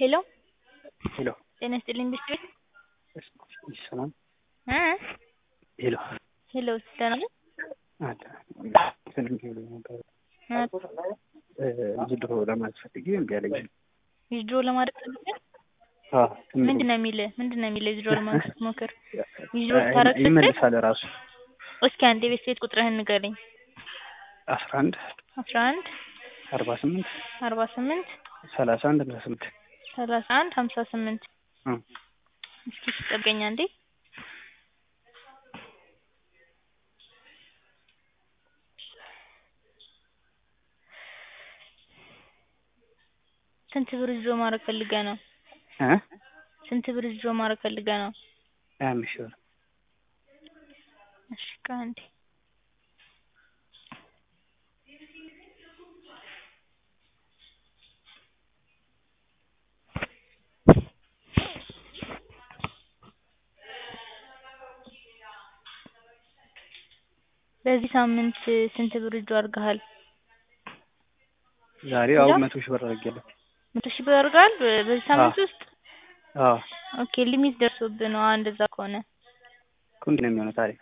ሄሎ ሄሎ ጤና ይስጥልኝ ብስክሌት ሰላም እ ሄሎ ሄሎ ደህና ነህ? አለ ስልክ ብሎኝ ነበር ዊዝድሮ ለማለት ፈልጌ እምቢ አለኝ። ዊዝድሮ ለማድረግ ፈልገህ አዎ እምቢ ምንድን ነው የሚልህ? ምንድን ነው የሚልህ ዊዝድሮ ለማድረግ ስትሞክር? ዊዝድሮ ልታደርግ ስትል ይመልሳል ራሱ እስኪ አንዴ የቤት ቤት ቁጥርህን ንገረኝ። አስራ አንድ አስራ አንድ አርባ ስምንት አርባ ስምንት ሰላሳ አንድ ሃምሳ ስምንት ሰላሳ አንድ ሀምሳ ስምንት እ እስኪ ስጠብቀኝ አንዴ ስንት ብር ዊዝድሮ ማድረግ ፈልገህ ነው? እ ስንት ብር ዊዝድሮ ማድረግ ፈልገህ ነው? ሀያ አምስት ሺህ ብር እሺ ቆይ አንዴ በዚህ ሳምንት ስንት ብር ዊዝድሮ አድርገሃል? ዛሬ አሁን መቶ ሺህ ብር አድርጌያለሁ። መቶ ሺህ ብር አድርገሃል በ- በዚህ ሳምንት ውስጥ? አዎ ኦኬ ሊሚት ደርሶብህ ነው አዎ እንደዛ ከሆነ እኮ እንዲህ ነው የሚሆነው ታዲያ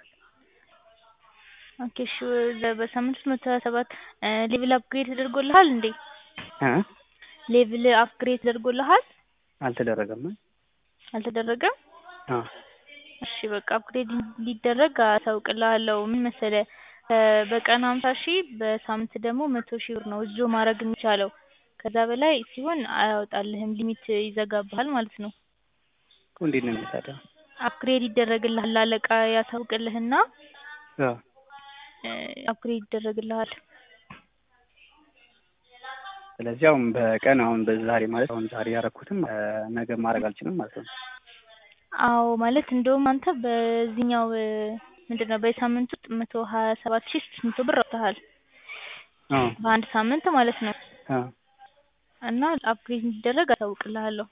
ኦኬ እሺ በ- በሳምንት ውስጥ መቶ ሀያ ሰባት ሌቭል አፕግሬድ ተደርጎልሃል እንዴ? እ ሌቭል አፕግሬድ ተደርጎልሃል? አልተደረገም አልተደረገም? አዎ እሺ በቃ አፕግሬድ እንዲደረግ አሳውቅልሃለሁ። ምን መሰለህ ከ- በቀን ሀምሳ ሺህ በሳምንት ደግሞ መቶ ሺህ ብር ነው ዊዝድሮ ማድረግ የሚቻለው። ከዛ በላይ ሲሆን አያወጣልህም ሊሚት ይዘጋብሃል ማለት ነው። እኮ እንዴት ነው የሚሆነው ታዲያ አፕግሬድ ይደረግልሃል አለቃ ያሳውቅልህና አዎ አፕግሬድ ይደረግልሃል። ስለዚህ አሁን በቀን አሁን በዛሬ ማለት አሁን ዛሬ ያደረኩትም እ ነገ ማድረግ አልችልም ማለት ነው። አዎ ማለት እንደውም አንተ በዚህኛው ምንድን ነው በዚህ ሳምንት ውስጥ መቶ ሀያ ሰባት ሺህ ስድስት መቶ ብር አውጥተሃል አዎ በአንድ ሳምንት ማለት ነው። አዎ እና አፕግሬድ እንዲደረግ አሳውቅልሃለሁ።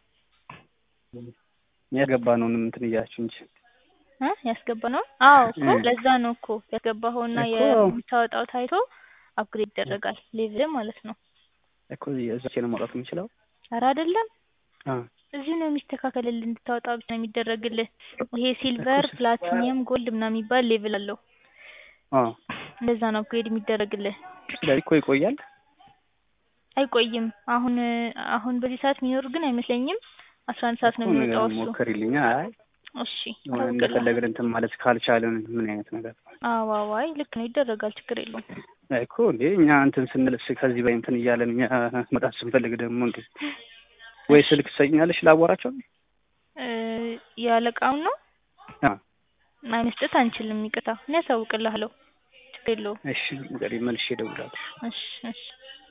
ያገባነውንም እንትን እያላችሁ እንጂ እ ያስገባነውን አዎ እኮ እ ለዛ ነው እኮ ያስገባኸውና እኮ የምታወጣው ታይቶ አፕግሬድ ይደረጋል ሌቭል ማለት ነው። እኮ እዛቼ ነው ማውጣት የምችለው። ኧረ አይደለም አዎ እዚሁ ነው የሚስተካከልልህ እንድታወጣ ብቻ ነው የሚደረግልህ። ይሄ ሲልቨር፣ ፕላቲኒየም፣ ጎልድ ምናምን የሚባል ሌቭል አለው። አዎ እንደዛ ነው አፕግሬድ የሚደረግልህ። ስለዚህ እኮ ይቆያል። አይቆይም። አሁን አሁን በዚህ ሰዓት የሚኖር ግን አይመስለኝም። አስራ አንድ ሰዓት ነው እኮ ነገር የሚወጣው እሱ። ሞክሪልኝ። አይ እሺ የሆነ አሳውቅልሃለሁ። እንደፈለግን እንትን ማለት ካልቻለን ምን አይነት ነገር አዎ አዎ አይ ልክ ነው ይደረጋል ችግር የለውም። አይ እኮ እንዴ እኛ እንትን ስንልስ ከዚህ በላይ እንትን እያለን እኛ መጣት ስንፈልግ ደግሞ እንዴ ወይ ስልክ ትሰኛለሽ ላዋራቸው? እ የአለቃውን ነው አዎ አይ መስጠት አንችልም ይቅርታ። እኔ አሳውቅልሃለሁ ችግር የለውም። እሺ እንግዲህ መልሼ እደውላለሁ። እሺ እሺ